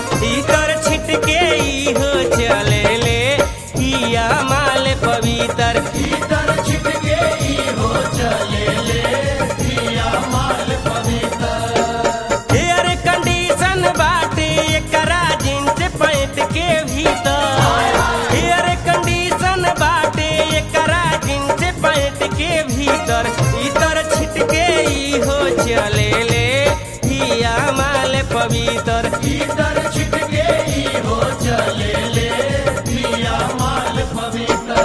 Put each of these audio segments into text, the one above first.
इतर छिटके ई हो चले ले हिया माल पवित्र इतर छिटके ई हो चले ले पिया माल पवित्र एयर कंडीशन बाटे एकरा जींस पैंट के भीतर एयर कंडीशन बाटे एकरा जींस पैंट के भीतर इतर छिटके ई हो चले ले हिया माल पवित्र इतर छिटके ई हो चले ले पिया माल पवित्र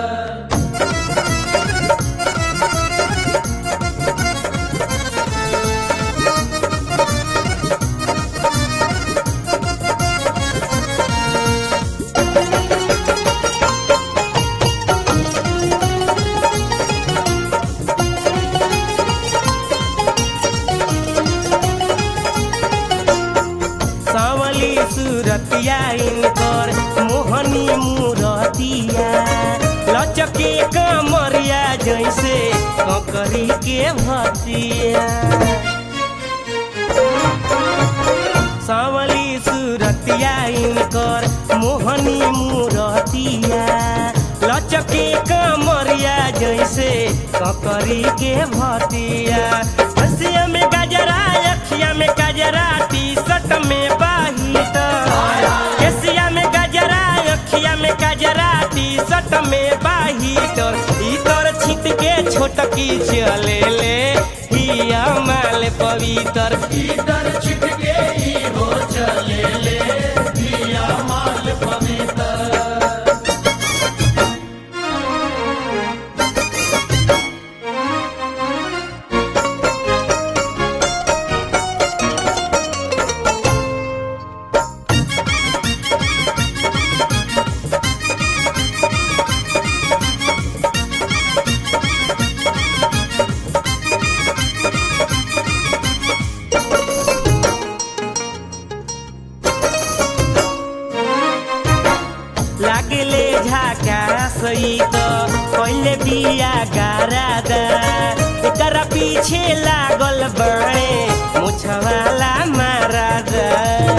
सावली सूरतिया इनकर मोहनी मूरतिया लचके कमरिया जैसे ककरी के भतिया सावली सूरतिया इनकर मोहनी मूरतिया लचके कमरिया जैसे ककरी के भतिया हसिया में गजरा अखिया में गजरा टी शर्ट में बाहित केसिया में गजरा अखिया में गजरा टी शर्ट में बाहित इतर छिट के छोटकी चले ले हिया माल पवित्र इतर छिटके ई हो चले ले पिया माल पवित्र लागले झाका सही त पहिले बिया गारादा एकरा पीछे लागल बड़े मुछवाला मारादा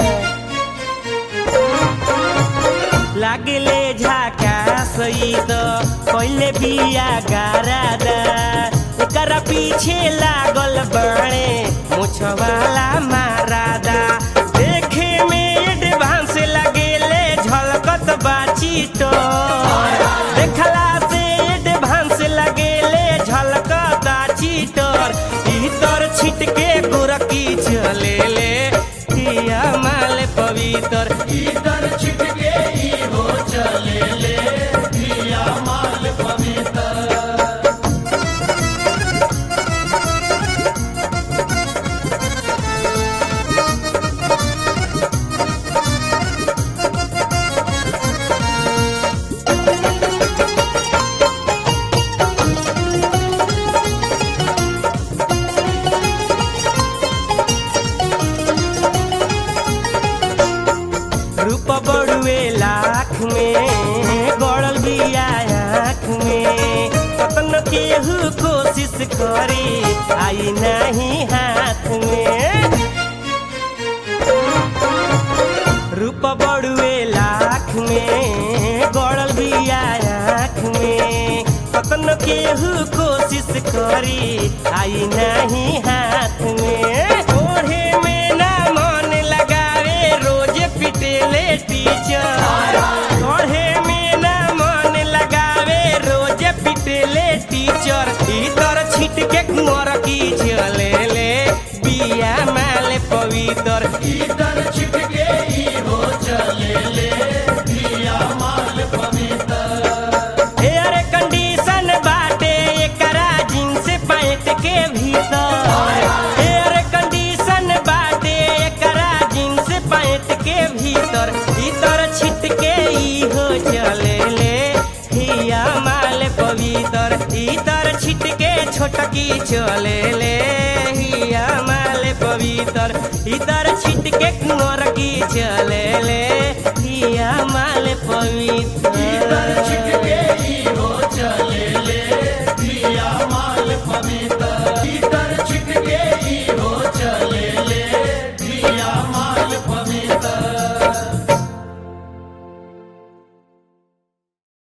लागले झाका सही त पहिले बिया गारादा एकरा पीछे लागल बड़े मुछवाला मारादा देखे में एडवांस लगेले झलकत बाची तो देखला से एडवांस लगेले झलकत चीटर इतर छिटके गोरकी चले ले किया माल पवित्र इतर छिटके ई हो चले ले पिया माल पवित्र रूप बड़ुए लाख में गड़ल बिया आँख में कतन केहू कोशिश करी आई नहीं हाथ में रूप बड़ुए लाख में गड़ल बिया आँख में कतन केहू कोशिश करी आई नहीं हाथ में ओढ़े में ना मन लगावे रोज पिटेले टीचर ओढ़े में ना मन लगावे रोज पिटेले टीचर इतर छिट के कुंवर की चले ले बिया माल पवित्र इतर छिटके ई हो चले ले पिया माल पवित्र एयर कंडीशन बाटे एकरा जींस पैंट के भीतर एयर कंडीशन बाटे एकरा जींस पैंट के भीतर इतर छिटके ई हो चले ले हिया माल पवित्र इतर छिटके छोटकी चले ले हिया माल पवित्र इतर छिटके कुंवर की चले ले हिया माल पवित्र इतर छिटके ई हो चले ले पिया माल पवित्र